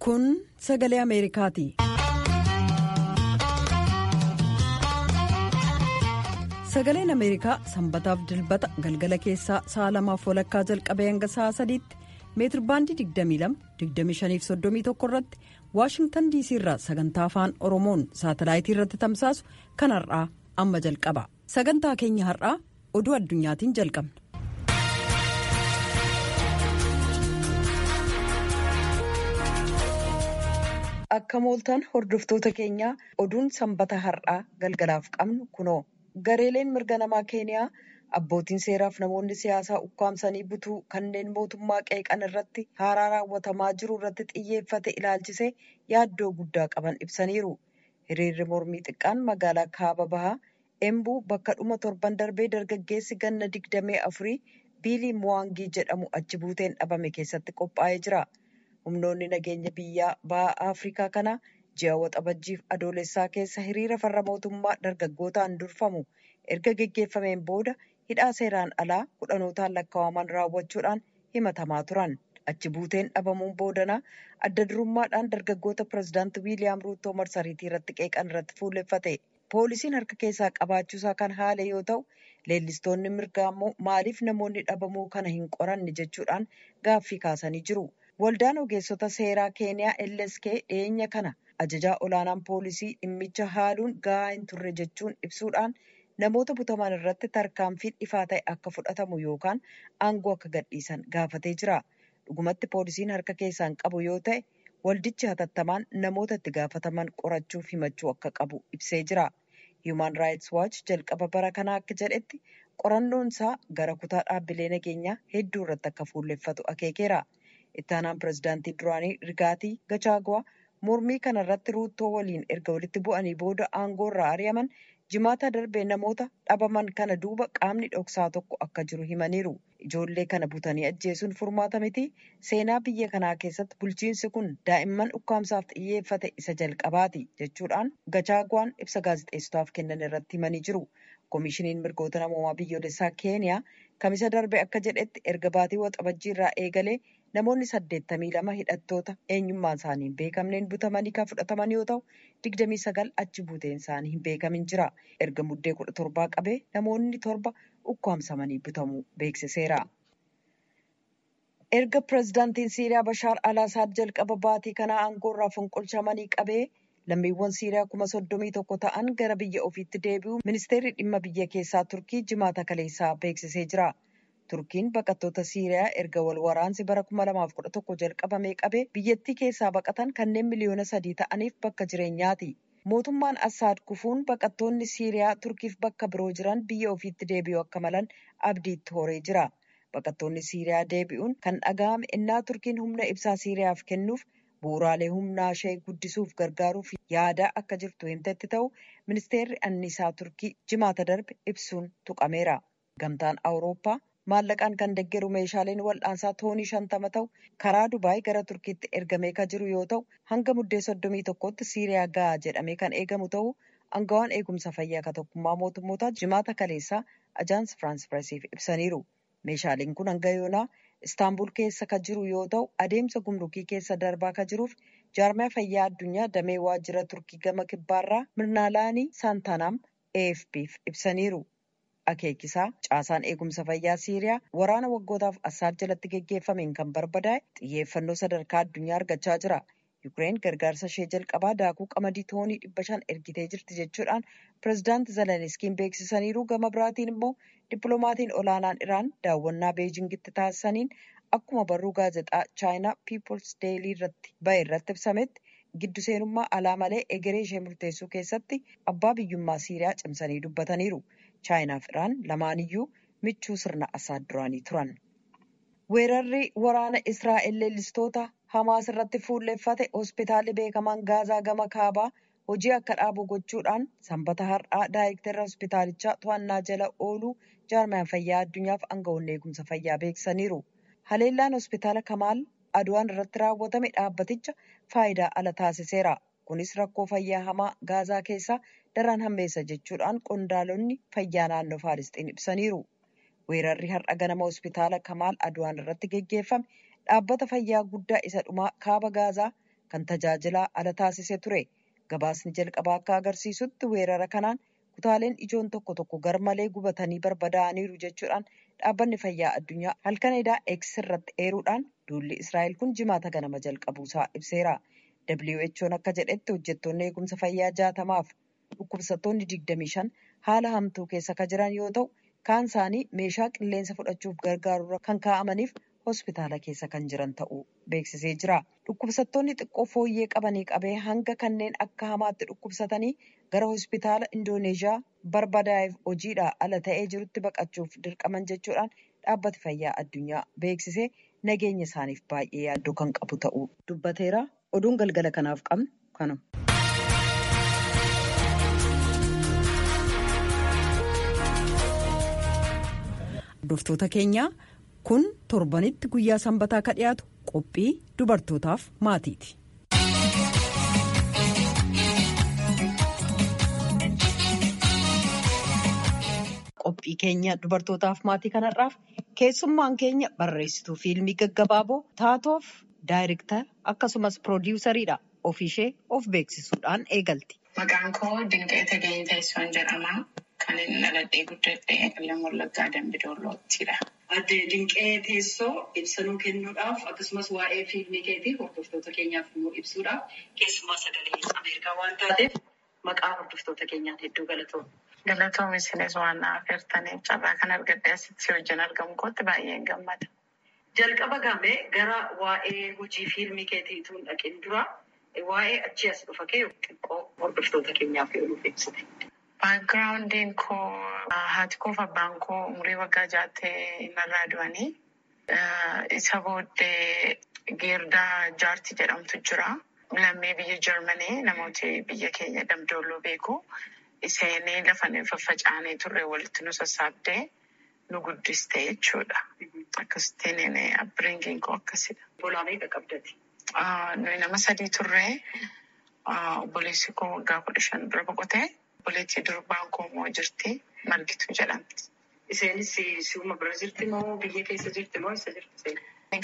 Kun sagalee Ameerikaati. Sagaleen Ameerikaa sanbataaf dilbata galgala keessaa sa'a lamaaf walakkaa jalqabee hanga sa'a sadiitti meetirbaandii 22-25-31 irratti waashingtan diisii irraa sagantaa afaan oromoon saatalaayitii irratti tamsaasu kan har'aa amma jalqaba sagantaa keenya har'aa oduu addunyaatiin jalqabna. akka mooltaan hordoftoota keenyaa oduun sanbata har'aa galgalaaf qabnu kunoo gareeleen mirga namaa keeniyaa abbootiin seeraaf namoonni siyaasaa ukkaamsanii butuu kanneen mootummaa qeeqan irratti haaraa raawwatamaa jiru irratti xiyyeeffate ilaalchisee yaaddoo guddaa qaban ibsaniiru hiriirri mormii xiqqaan magaalaa kaaba bahaa embuu bakka dhuma torban darbee dargaggeessi ganna digdamee afurii biilii muwaangii jedhamu achi buuteen dhabame keessatti qophaa'ee jira. humnoonni nageenya biyyaa baha afrikaa kanaa ji'a waxabajjiif adoolessaa keessa hiriira farra mootummaa dargaggootaan durfamu erga geggeeffameen booda hidhaa seeraan alaa kudhanootaan lakkaa'aman raawwachuudhaan himatamaa turan achi buuteen dhabamuun boodanaa adda durummaadhaan dargaggoota pirezidaanti wiiliyaam ruutoo marsariitii irratti qeeqan irratti fuulleffate poolisiin harka keessaa qabaachuusaa kan haale yoo ta'u leellistoonni mirgaa immoo maaliif namoonni dhabamuu kana hin qoranne jechuudhaan gaaffii kaasanii jiru. waldaan ogeessota seeraa keeniyaa lsk dhiyeenya kana ajajaa olaanaan poolisii dhimmicha haaluun gahaa hin turre jechuun ibsuudhaan namoota butaman irratti tarkaanfiin ifaa ta'e akka fudhatamu yookaan aangoo akka gadhiisan gaafatee jira dhugumatti poolisiin harka keessaan qabu yoo ta'e waldichi hatattamaan namoota itti gaafataman qorachuuf himachuu akka qabu ibsee jira human raayits waach jalqaba bara kanaa akka jedhetti qorannoon isaa gara kutaa dhaabbilee nageenyaa hedduu irratti akka fuulleffatu akeekeera. ittaanaan pirezidaantii duraanii rigaatii gachaagwaa mormii kana irratti ruuttoo waliin erga walitti bu'anii booda aangoo irraa ari'aman jimaata darbee namoota dhabaman kana duuba qaamni dhoksaa tokko akka jiru himaniiru ijoollee kana butanii ajjeesuun furmaata miti seenaa biyya kanaa keessatti bulchiinsi kun daa'imman ukkaamsaaf xiyyeeffate isa jalqabaati jechuudhaan gachaagwaan ibsa gaazexeessotaaf kennan irratti himanii jiru koomishiniin mirgoota namoomaa biyyoolessaa keeniyaa kamisa darbe akka jedhetti erga baatii waxabajjii irraa eegalee namoonni saddeettamii lama hidhattoota eenyummaan isaanii hin beekamneen butamanii kan fudhataman yoo ta'u digdamii sagal achi buuteen isaanii hin beekamin jira erga muddee kudha torbaa qabee namoonni torba ukkaamsamanii butamuu beeksiseera. erga pirezidaantiin siiriyaa bashaar alaasaad jalqaba baatii kanaa aangoorraa fonqolchamanii qabee lammiiwwan siiriyaa kuma soddomii tokko ta'an gara biyya ofiitti deebi'u ministeerri dhimma biyya keessaa turkii jimaata kaleessaa beeksisee jira. turkiin baqattoota siiriyaa erga wal waraansi bara 2011 jalqabamee qabee biyyattii keessaa baqatan kanneen miliyoona sadii ta'aniif bakka jireenyaati. mootummaan assaad kufuun baqattoonni siiriyaa turkiif bakka biroo jiran biyya ofiitti deebi'uu akka malan abdiitti horee jira. baqattoonni siiriyaa deebi'uun kan dhaga'ame innaa turkiin humna ibsaa siiriyaaf kennuuf bu'uuraalee humnaa ishee guddisuuf gargaaruuf yaadaa akka jirtu himtetti ta'u ministeerri anniisaa turkii jimaata darbe ibsuun tuqameera. gamtaan awurooppaa maallaqaan kan deeggaru meeshaaleen wal'aansaa toonii shantama ta'u karaa dubaay gara turkiitti ergamee kan jiru yoo ta'u hanga muddee soddomii tokkotti siiriyaa gahaa jedhamee kan eegamu ta'u angawaan eegumsa fayyaa ka tokkummaa mootummootaa jimaata kaleessaa ajaans firaans pireesiif ibsaniiru meeshaaleen kun hanga yoonaa istaanbul keessa kan jiru yoo ta'u adeemsa gumrukii keessa darbaa kan jiruuf jaarmiyaa fayyaa addunyaa damee waajjira turkii gama kibbaarraa mirnaalaanii saantanaam afpf ibsaniiru. akeekisaa caasaan eegumsa fayyaa siiriyaa waraana waggootaaf assaad jalatti geggeeffameen kan barbadaa'e xiyyeeffannoo sadarkaa addunyaa argachaa jira yukireen gargaarsa ishee jalqabaa daakuu qamadii toonii dhibba shan ergitee jirti jechuudhaan pirezidaanti zeleniskiin beeksisaniiru gama biraatiin immoo dippiloomaatiin olaanaan iraan daawwannaa beejingitti taasisaniin akkuma barruu gaazexaa chaayinaa piipols deelii irratti ba'e irratti ibsametti giddu seenummaa alaa malee egeree ishee murteessuu keessatti abbaa biyyummaa siiriyaa cimsanii dubbataniiru. chaayinaaf iraan lamaaniyyuu michuu sirna asaad duraanii turan. weerarri waraana israa'el leellistoota hamaas irratti fuulleffate hospitaalli beekamaan gaazaa gama kaabaa hojii akka dhaabu gochuudhaan sanbata har'aa daayirektara hospitaalichaa to'annaa jala ooluu jaarmiyaan fayyaa addunyaaf aangawoonni eegumsa fayyaa beeksisaniiru. haleellaan hospitaala kamaal aduwaan irratti raawwatame dhaabbaticha faayidaa ala taasiseera. kunis rakkoo fayyaa hamaa gaazaa keessaa daran hammeessa jechuudhaan qondaalonni fayyaa naannoo faalisxiin ibsaniiru. weerarri har'a ganama hospitaala kamaal aduwaan irratti geggeeffame dhaabbata fayyaa guddaa isa dhumaa kaaba gaazaa kan tajaajilaa ala taasise ture. Gabaasni jalqabaa akka agarsiisutti weerara kanaan kutaaleen ijoon tokko tokko garmalee gubatanii barbadaa'aniiru jechuudhaan dhaabbanni fayyaa addunyaa halkan edaa X irratti eeruudhaan duulli Israa'el kun jimaata ganama jalqabuusaa ibseera. WHO'n akka jedhetti hojjettoonni eegumsa fayyaa jaatamaaf dhukkubsattoonni 25 haala hamtuu keessa kan jiran yoo ta'u kaan isaanii meeshaa qilleensa fudhachuuf gargaarurra kan kaa'amaniif hospitaala keessa kan jiran ta'uu beeksisee jira. Dhukkubsattoonni xiqqoo fooyyee qabanii qabee hanga kanneen akka hamaatti dhukkubsatanii gara hospitaala Indooneezhiyaa barbadaa'eef hojiidhaa ala ta'ee jirutti baqachuuf dirqaman jechuudhaan dhaabbati fayyaa addunyaa beeksisee nageenya isaaniif baay'ee yaaddoo kan qabu ta'uu dubbateera. Oduun galgala kanaaf qabnu kanuma. Hordoftoota keenyaa kun torbanitti guyyaa sanbataa ka dhiyaatu qophii dubartootaaf maatiiti. Qophii keenya dubartootaaf maatii kanarraaf keessummaan keenya barreessituu fiilmii gaggabaaboo taatoof daayirektara akkasumas piroodiwusariidha. Ofiishee of beeksisuudhaan eegalti. Maqaan koo Dinqee Tageenyi Teessoon jedhama. Kan inni dhaladhee guddadhee Qellem Wallaggaa Dambidolloottidha. Adde Dinqee Teessoo ibsanuu kennuudhaaf akkasumas waa'ee fiilmii keetii hordoftoota keenyaaf immoo ibsuudhaaf keessumaa sagalee Ameerikaa waan taateef maqaa hordoftoota keenyaan hedduu galatoomna. Galatoom isinis waan na affeertaniif carraa kan argadhe asitti wajjin argamu kootti baay'een gammada. Jalqaba gamee gara waa'ee hojii fiilmii keetiitu hin dhaqin dura waa'ee achii as dhufa kee xiqqoo hordoftoota keenyaaf yoo nuuf ibsite. Baakgiraawundiin koo haati koo fi abbaan koo umurii waggaa jaattee narraa du'anii. Isa booddee Geerdaa Jaartii jedhamtu jira. Lammii biyya Jarmanii namooti biyya keenya damdoolloo beeku. Isheenii lafa nuyi faffacaanee turre walitti nu sassaabdee nu guddiste jechuudha. Akkasittiin abbiringiin koo akkasidha. Bolaa meeqa qabdati? Nuyi nama sadii turree obboleessi koo waggaa kudha shan dura boqotee obboleettii durbaan koo immoo jirti margituu jedhamti. Isheenis si'uma bira jirti moo biyya keessa jirti moo eessa jirti?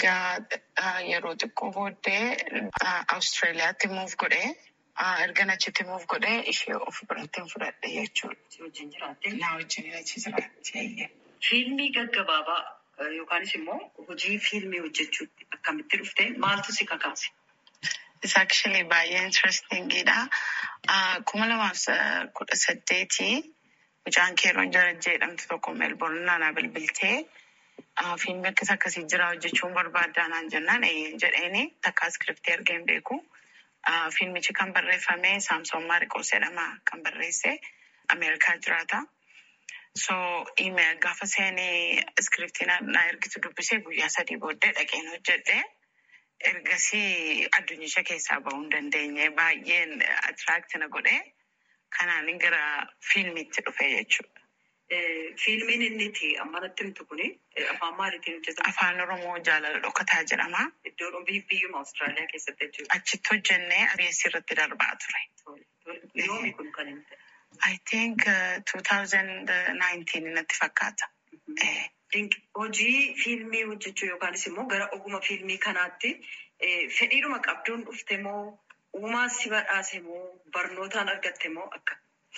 Egaa yeroo xiqqoo booddee Awustiraaliyaatti muuf godhee erga achitti muuf godhee ishee of biratti fudhadhe jechuudha. Si wajjin jiraatte? Na wajjin achi jiraatti. Fiilmii gaggabaabaa yookaanis immoo hojii fiilmii hojjechuutti akkamitti dhufte maaltu si kakaase? Isa actually baay'ee interestingidha. Kuma lamaaf kudha saddeetii mucaan keeroon jarajjee jedhamtu tokko meelboorn naanaa bilbiltee fiilmii akkas akkasii jira hojjechuun barbaaddaa naan jennaan eeyyeen jedheeni takka iskiriptii argeen beeku. Fiilmichi kan barreeffame Saamsoon Maariqoos jedhama kan barreesse Ameerikaa jiraata. So email gaafa seenii iskiriptii na ergitu dubbisee guyyaa sadii booddee dhaqeen hojjedhe. Ergasii addunyicha keessaa bahuu hin dandeenye baay'een atiraakti na godhe. Kanaan gara fiilmiitti dhufe jechuudha. Fiilmiin inni itti amma natti himtu kuni afaan maaliitiin hojjetama? Afaan Oromoo jaalala dhokataa jedhama. Iddoon biyyuma Awustiraaliyaa keessatti jechuudha. Achitti hojjennee ABS irratti darbaa ture. Yoomi kun kan inni ta'e? I think uh, 2019 natti fakkaata. Hojii fiilmii hojjechuu yookaanis immoo gara oguma fiilmii kanaatti fedhiidhuma qabduun dhufte moo uumaan si badhaase moo barnootaan argatte moo akka?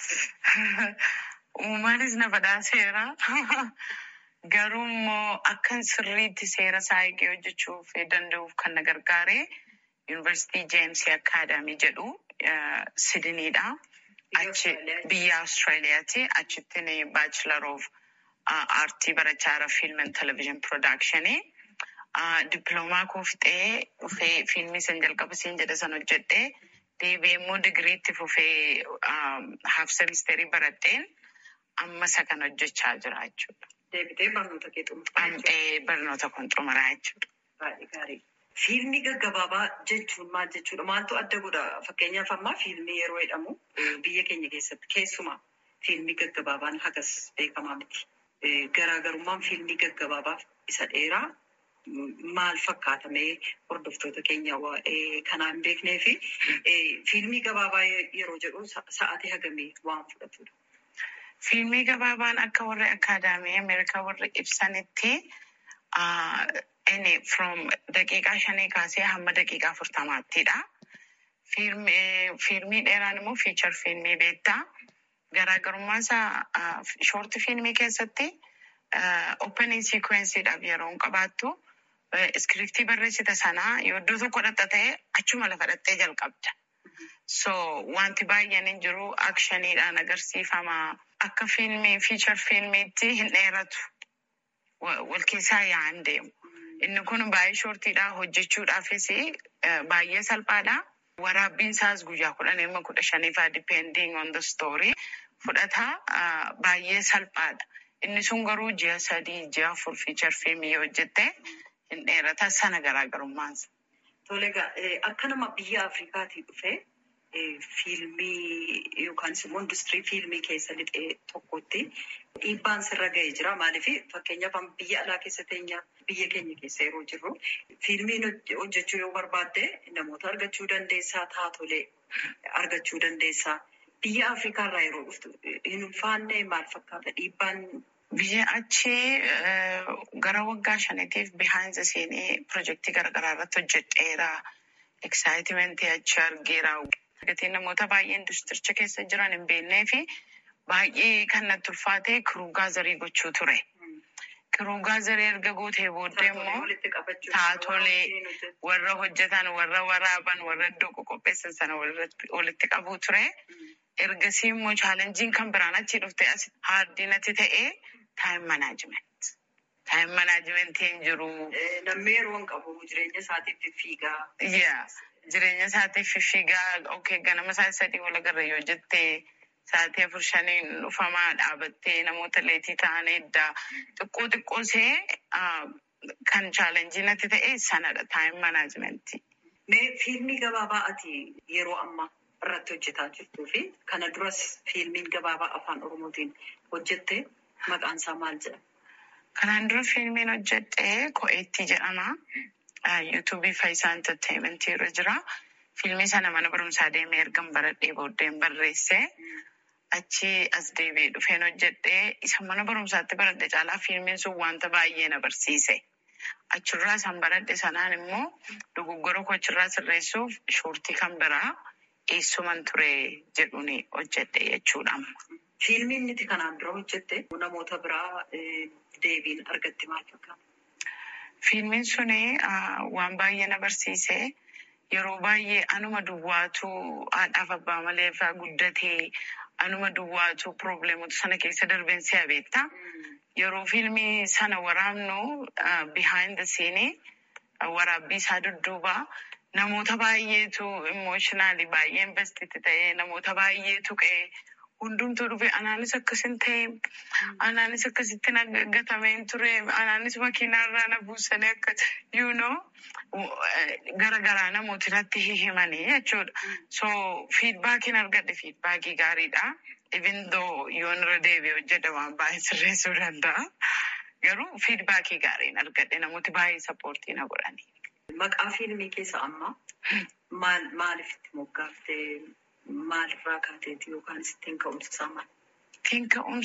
Uumaanis na badhaaseera. Garuu immoo akkan sirriitti seera isaa eegee hojjechuuf danda'uuf kan na gargaare Yuunivarsiitii Jeemsii Akaadaamii jedhu Sidiniidha. Achi biyya Awustiraaliyaati. Achitti baachilar of aartii barachaa jira fiilm and televezyiin piroodakshinii. Dippiloomaa koo fixee dhufee fiilmii san jalqaba siin jedhe san hojjedhee deebi'ee immoo digiriitti fufee haaf semisteerii baradheen amma isa kan hojjechaa jira jechuudha. Deebitee barnoota kee xumuraa Amxee barnoota kun xumuraa jechuudha. Baay'ee gaarii. Fiilmii gaggabaabaa jechuun maal jechuudha? Maaltu adda godha? Fakkeenyaaf ammaa fiilmii yeroo jedhamu biyya keenya keessatti keessumaa fiilmii gaggabaabaan hagas beekamaa miti. Garaagarummaan fiilmii gaggabaabaaf isa dheeraa maal fakkaatamee hordoftoota keenya waa'ee kanaa hin beeknee fi fiilmii gabaabaa yeroo jedhu sa'aatii hagamii waan fudhatudha. Fiilmii gabaabaan akka warri akaadaamii Ameerikaa warri ibsanitti inni from daqiiqaa shanii kaasee hamma daqiiqaa afurtamaattidha. Fiilmii dheeraan immoo fiichar fiilmii beektaa. Garaagarummaa isaa shoorti fiilmii keessatti opening sequenceedhaaf yeroo hin qabaattu iskiriptii barreessita sanaa yoo iddoo tokko dhatta ta'e achuma lafa dhattee jalqabda. So wanti baay'een hin jiru akshaniidhaan agarsiifama. Akka fiilmii fiichar fiilmiitti hin dheeratu. Wal keessaa yaa'an deemu. Inni kun baay'ee shoortiidha hojjechuudhaafis baay'ee salphaadha. Waraabbiin isaas guyyaa kudhan ilma kudha shaniifaa depending on the story fudhata baay'ee salphaadha. Inni sun garuu ji'a sadii ji'a afur fiichar fiilmii yoo hojjette hin dheerata sana garaagarummaansa. Tole egaa akka nama biyya Afrikaatii dhufee fiilmii yookaan immoo industirii fiilmii keessa lixee tokkotti dhiibbaan sirra ga'ee jira. Maaliif fakkeenyaaf biyya alaa keessa teenya biyya keenya keessa yeroo jirru fiilmiin hojjechuu yoo barbaadde namoota argachuu dandeessaa taatolee argachuu dandeessaa. Biyya Afrikaa irraa yeroo dhuftu hin ulfaanne maal fakkaata dhiibbaan Biyya achii gara waggaa shaniitiif behind the scene pirojektii garaagaraa irratti hojjedheera. Excitement achi argeera. Gatiin namoota baay'ee industiricha keessa jiran hin beeknee fi baay'ee kan natti ulfaate kiruu gaazarii gochuu ture. Kiruu gaazarii erga gootee booddee immoo taatolee warra hojjetan, warra waraaban, warra iddoo qopheessan sana walitti qabuu ture. Ergasii immoo chaalenjiin kan biraan achii dhufte as haardinatti ta'ee taayim manaajiment. Taayim manaajimentiin jiru. Namni yeroo hin qabu jireenya isaatiif fiigaa. Yaa jireenya isaatiif fiigaa okay ganama isaa sadii wal agarra yoo jettee sa'aatii afur shaniin dhufamaa dhaabattee namoota leetii ta'an eddaa xiqqoo xiqqoo see kan chaalenjii natti ta'e sanadha taayim manaajimentii. Mee fiilmii gabaabaa ati yeroo ammaa irratti hojjetaa jirtuu fi kana duras fiilmiin gabaabaa afaan oromootiin hojjette maqaan isaa maal jedhama? Kanaan dura fiilmiin hojjedhe Ko'eettii jedhama. Yuutuubii Faayisaa Enterteementii irra jira. Fiilmii sana mana barumsaa deemee ergan baradhee booddeen barreesse. Achi as deebi'ee dhufeen hojjedhe. Isa mana barumsaatti baradhe caalaa fiilmiin sun wanta baay'ee na barsiise. Achirraa isaan baradhe sanaan immoo dogoggora koo achirraa sirreessuuf shoortii kan biraa eessuman ture jedhuun hojjedhe jechuudha. Fiilmiin nuti kanaan dura hojjette namoota biraa deebiin argatti maal fakkaata? Fiilmiin suni waan baay'ee na barsiise. Yeroo baay'ee anuma duwwaatu haadhaaf abbaa malee irraa guddatee anuma duwwaatu probleemota sana keessa darbeen si'a beektaa. Yeroo fiilmii sana waraabnu behind the scene waraabbii isaa dudduuba namoota baay'eetu emotionally baay'ee investiti ta'ee namoota baay'eetu qe'ee hundumtuu dhufe anaanis akkasin ta'e anaanis akkasitti gatameen ture anaanis makiinaarraa na buusanii akka you know garagaraa namooti irratti hihimanii jechuudha. So fiidbaakiin argadhe fiidbaakii gaariidha. Even though yoon irra deebi'ee hojjedha waan baay'ee sirreessuu danda'a. Garuu fiidbaakii gaariin argadhe namooti baay'ee sappoortii na godhani. Maqaa fiilmii keessa amma maal maaliif itti moggaaftee maalirraa kaateeti yookaan ittiin ka'umsisaa maal? Ittiin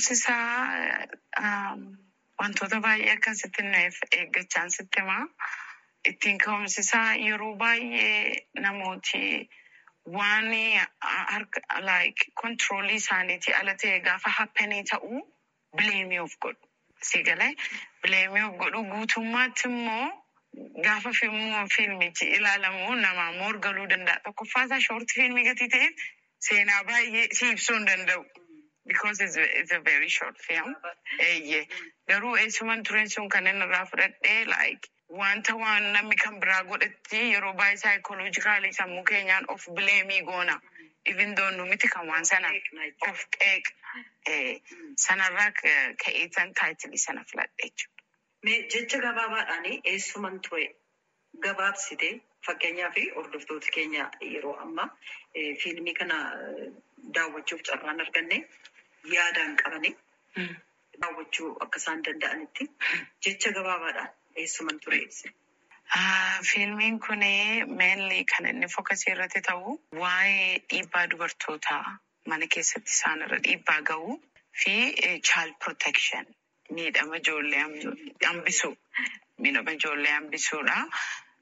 ka'umsisaa wantoota baay'ee akkasitti nuuf eeggachaan sitti himaa. Ittiin ka'umsisaa yeroo baay'ee namooti waan harka like kontiroolii isaaniitii ala ta'e gaafa happenii ta'uu bileemii of godhu. Si galee bileemii of godhu guutummaatti immoo gaafa fiilmichi ilaalamu namaa morgaluu danda'a. Tokkoffaasaa shoortii fiilmii gatii ta'eef seenaa baay'ee si ibsuu hin danda'u. Because it's, it's a very short film. Eeyyee. Garuu eessuman tureen sun kan inni irraa fudhadhee like wanta waan namni kan biraa godhetti yeroo baay'ee saayikoloojikaalii sammuu keenyaan of bileemii goona. Even though nu miti kan waan sana of qeeq sanarraa ka'eetan taayitilii sana filadhe jechuudha. Mee jecha gabaabaadhaan eessuman ture gabaabsite fakkeenyaa fi hordoftoota keenya yeroo ammaa fiilmii kana daawwachuuf carraan arganne yaadaan qabanii daawwachuu akka isaan danda'anitti jecha gabaabaadhaan eessuman ture ibse. Fiilmiin kun meenli kan inni fokasii irratti ta'u waa'ee dhiibbaa dubartootaa mana keessatti isaan irra dhiibbaa ga'uu fi child protection miidhama ijoollee hambisuu miidhama ijoollee hambisuudha.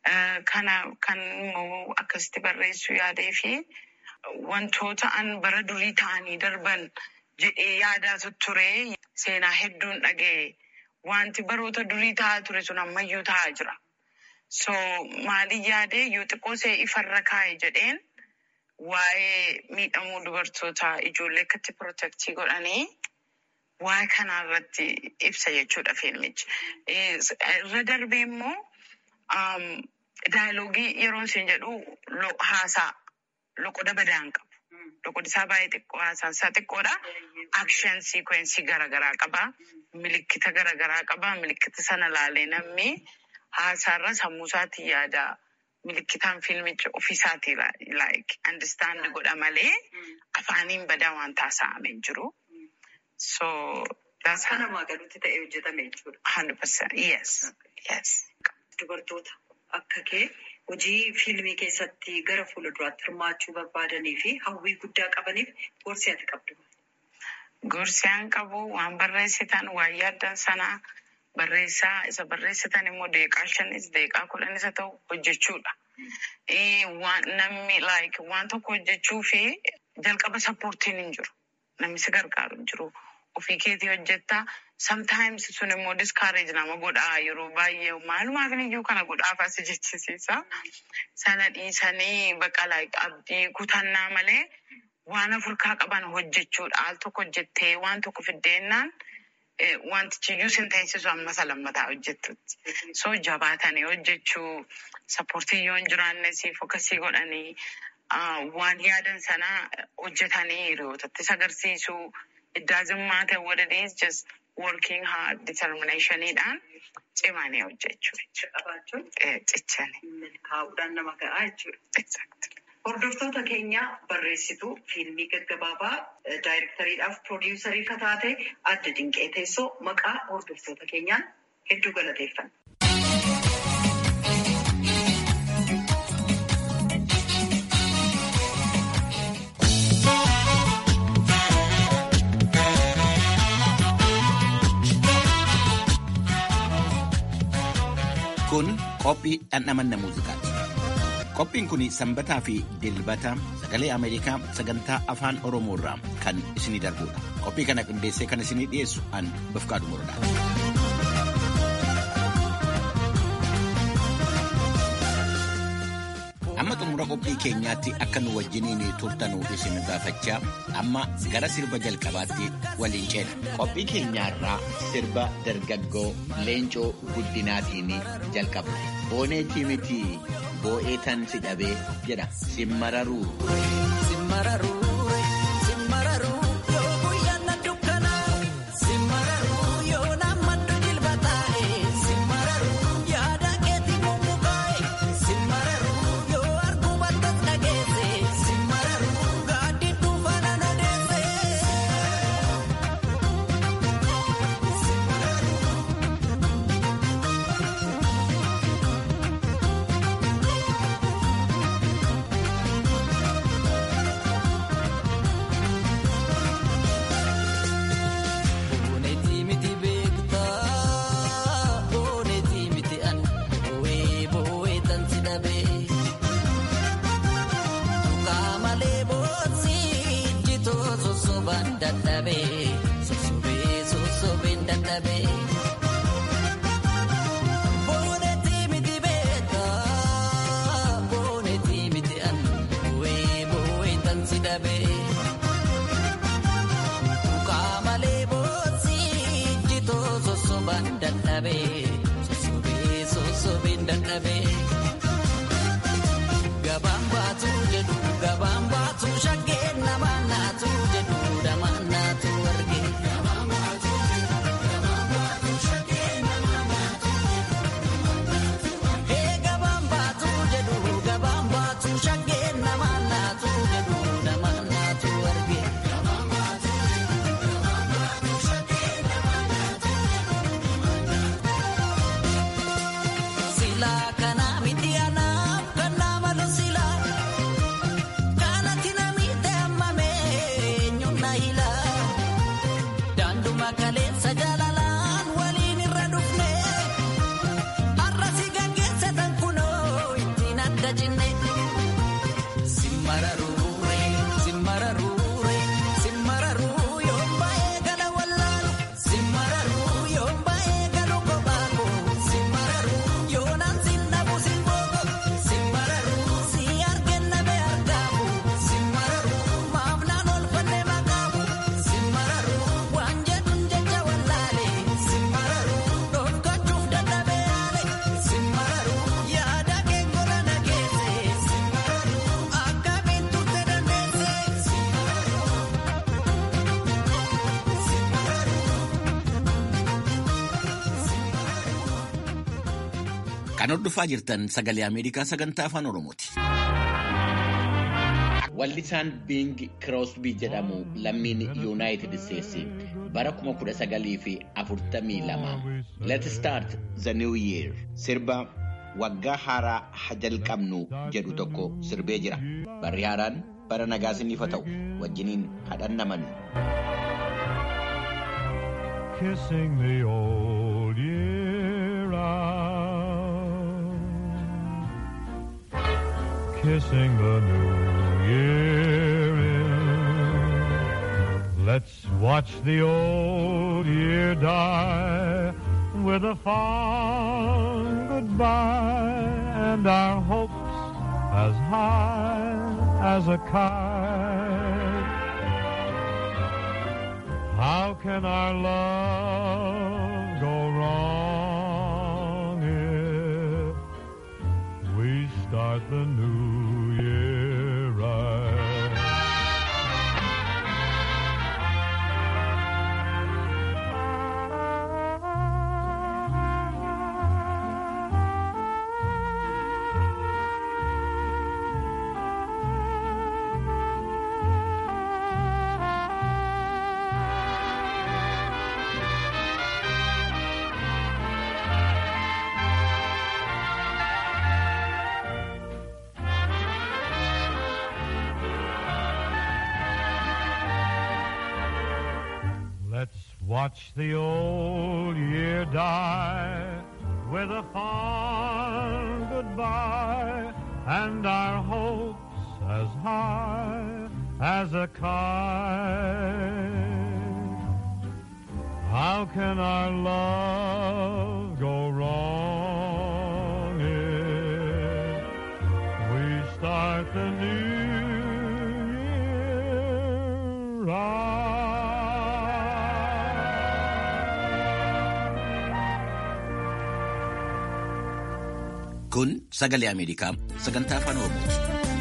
Kana kan immoo akkasitti barreessuu yaadee fi wantoota an bara durii ta'anii darban jedhee yaadaa ture seenaa hedduun dhaga'e. Wanti baroota durii ta'aa ture sun ammayyuu ta'aa jira. So maaliin yaadee yoo xiqqoo see ifarra kaa'e jedheen waa'ee miidhamuu dubartoota ijoollee akkatti pirootektii godhanii waa'ee kanaa irratti ibsa jechuudha fiilmichi. Irra darbee immoo daayilogii yeroo isin jedhu haasaa loqoda badaan qabu. Loqodi isaa baay'ee xiqqoo haasaan isaa xiqqoodha. Akshen siikwensii garaagaraa qaba. Milikkita garaagaraa qaba. Milikkita sana laalee namni haasaarra sammuu isaatiin yaada. Milikkitaan fiilmicha ofiisaatii like understand godha malee afaaniin badaa waan taasifamee hin jiru. So that's Akka namaa galuutti ta'ee hojjetame jechuudha. hundred percent yes yes. Dubartoota akka kee hojii fiilmii keessatti gara fuulduraatti hirmaachuu barbaadanii fi hawwii guddaa qabaniif gorsi ati qabdu. Gorsi an qabu waan barreessitan waan yaaddan sanaa barreessaa isa barreessitan immoo deeqaa shanis deeqaa kudhanis haa ta'u hojjechuudha. Namni like waan tokko hojjechuu fi jalqaba sappoortiin hin jiru. Namni si gargaaru hin jiru. Ofii keetii hojjetta. Sometimes sun immoo discourage nama godhaa yeroo baay'ee maalumaaf iyyuu kana godhaaf as jechisiisa. Sana dhiisanii bakka like abdii kutannaa malee waan afurkaa qaban hojjechuudha. Al tokko hojjettee waan tokko fiddeennaan wantichiyyuu sin teessisu ammasa lammataa hojjettutti. So jabaatanii hojjechuu sappoortii yoo hin jiraanne siif akkasii godhanii waan yaadan sana hojjetanii hiriyootattis agarsiisuu. It doesn't matter what it is, just working hard, determinationidhaan cimanii hojjechuu jechuudha. Qabaachuun Cichanii. milkaa'uudhaan nama gahaa jechuudha. Exactly. Hordoftoota keenya barreessituu fiilmii gaggabaabaa daayirektariidhaaf piroodiwusarii kan taate adda dinqee teessoo maqaa hordoftoota keenyaan hedduu galateeffanna. Kun qophii dhandhamanna muuziqaati. Qophiin kun sanbataa fi dilbata sagalee Ameerikaa sagantaa afaan Oromoo irraa kan isinii darbudha. Qophii kana qindeessee kan isinii dhiyeessu an Bafqaadu Morodaati. Amma xumura qophii keenyaatti akka nu wajjiniin turtanuu isin gaafachaa amma gara sirba jalqabaatti waliin ceena. Qophii keenyaarraa sirba dargaggoo leencoo guddinaatiin jalqaba. Booneetii miti boo'ee tan si dhabee jedha simmararuu. Gabaan baatu jedhu gabaan baatu shakkee nama naatu jedhu dama naatu arge. Ee gabaan baatu jedhu gabaan baatu shakkee nama naatu jedhu dama naatu. simmararure simmararure simmararuu yoon baay'ee gala wallaalu simmararuu yoon baay'ee galu kophaako simmararuu yoonaan sinnabu simbooko simmararuu si argenna be argaamu simmararuu maaf naan olfanne maqaamu simmararuu waan jedhun jecha wallaale simmararuu dhokkachuuf dadhabee yaale simmararuu yaada kee gola nageesse simmararuu akkamiin turte dandeesse simmararuu Kan hordofaa jirtan sagalee Ameerikaa sagantaa afaan Oromooti. Wallisaan Bing Crosby jedhamu lammiin Yuunaayitid Isteetsi bara 1942 Let's Start the New Year sirba waggaa haaraa ha jalqabnu jedhu tokko sirbee jira. Barri haaraan bara nagaa isiniif haa ta'u wajjiniin hadhannaman. kissing the old year out, kissing the new year in. Let's watch the old year die with a fond goodbye and our hopes as high as a kite. How can our love go wrong if we start the new year right? Let's watch the old year die with a fond goodbye and our hopes as high as a kite. How can our love go wrong if we start the new year right? Kun sagalee Ameerikaa sagantaa afaan Oromooti.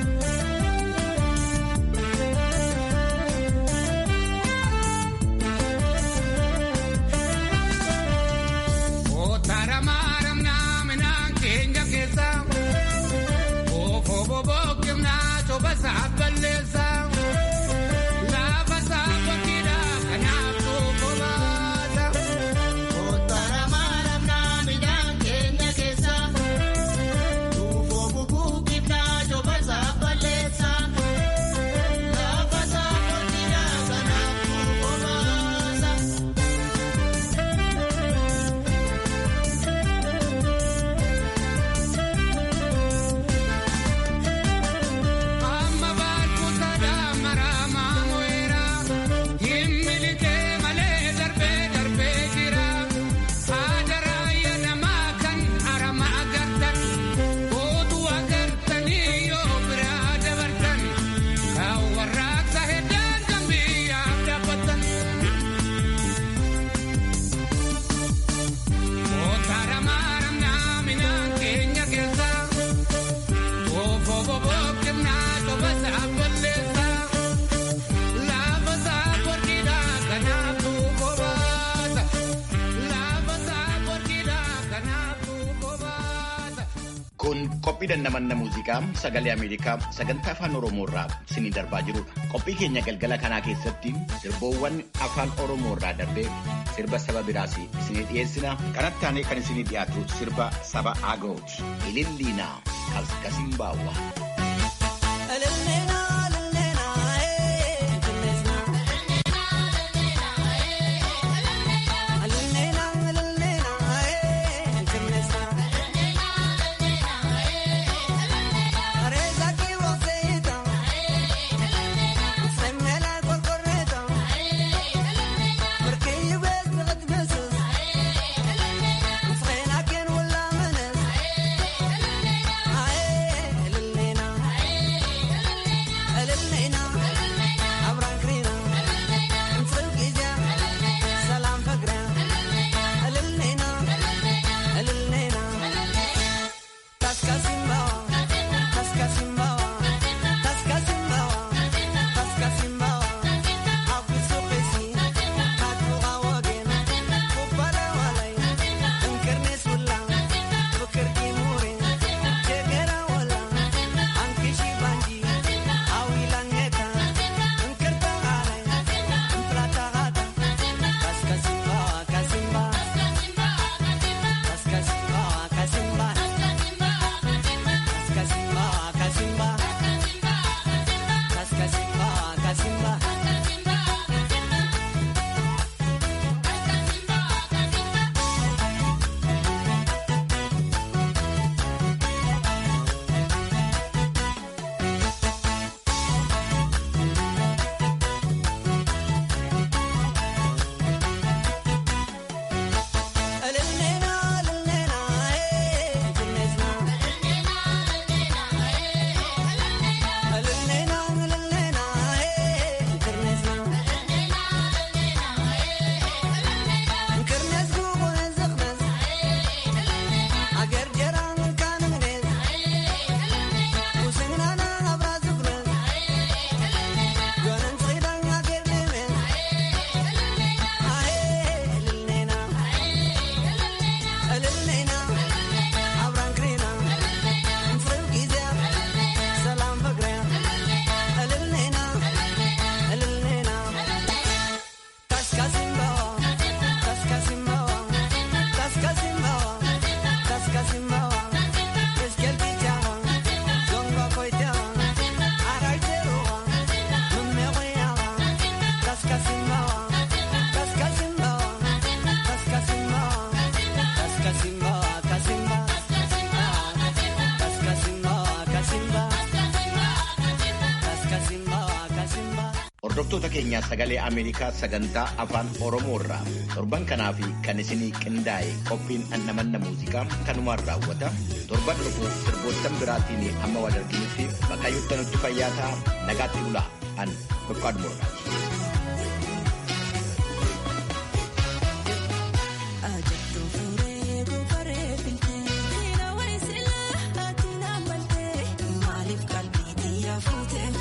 Kun qophii dandamanna muuziqaa sagalee Ameerikaa sagantaa afaan Oromoo irraa isinii darbaa jirudha. Qophii keenya galgala kanaa keessatti sirboowwan afaan Oromoo irraa darbee sirba saba biraas isinii dhiyeessina. Kanatti aanee kan isinii dhiyaatu sirba saba Agooti. Ililliinaa Kaskasiin Baawwaa. Areza ki roseta, Hordoftoota keenyaa sagalee Ameerikaa sagantaa afaan Oromoo irraa torban kanaa fi kan isinii qindaa'e qophiin annamanna muuziqaa kanumaan raawwata. Torban dhufu sirboottan biraatiin hamma wal arginutti Waaqayyoon nutti fayyaa ta'a nagaatti bulaa an Dukkaan Murdaati. Maaliif qalbii xiyyaa fuutee?